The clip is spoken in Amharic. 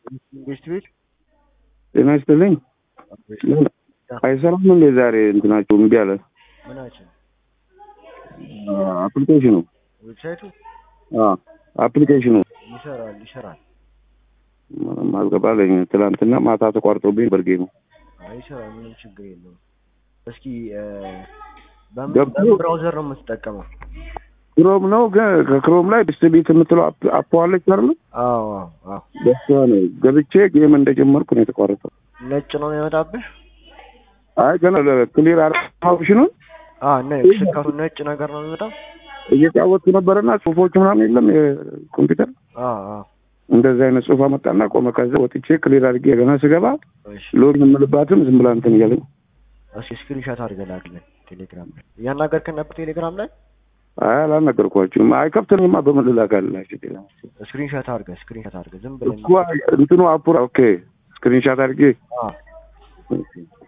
ቤት ቤት ጤና ይስጥልኝ። አይሰራም እንዴ ዛሬ እንትናቸው እምቢ አለ። ምናችን አፕሊኬሽኑ ዌብሳይቱ አፕሊኬሽኑ ይሰራል ይሰራል ምንም አልገባለኝ። ትናንትና ማታ ተቋርጦብኝ በርጌ ነው አይ ይሰራል፣ ምንም ችግር የለውም። እስኪ እ፣ በምን ገብቶ- በምን ብራውዘር ነው የምትጠቀመው? ክሮም ነው ግን ከክሮም ላይ ዲስትሪቢዩት የምትለው አፕ- አፕ አለች አይደል? አዎ አዎ አዎ። በሷ ነው ገብቼ ጌም እንደጀመርኩ ነው የተቋረጠው። ነጭ ነው የሚመጣብህ? አይ ገና ክሊር አረ ኦፕሽኑን አዎ ነ ስካቱ ነጭ ነገር ነው የሚመጣው? እየጫወትኩ ነበረና ጽሁፎች ምናምን የለም የኮምፒውተር አዎ አዎ። እንደዚህ አይነት ጽሁፍ አመጣና ቆመ። ከዛ ወጥቼ ክሊር አድርጌ ገና ስገባ እሺ ሎድ የምልባትም ዝም ብላ እንትን እያለኝ እስኪ ስክሪንሾት አድርገህ ላክልን ቴሌግራም ላይ። እያናገርከን ነበር ቴሌግራም ላይ? አይ አላልነገርኳችሁም። አይከፍትንማ በምን ልላካልላችሁ? ስክሪንሾት አድርገህ ስክሪንሾት አድርገህ ዝም ብለን እኮ እንትኑ አፑ ኦኬ ስክሪንሻት አድርጌ አዎ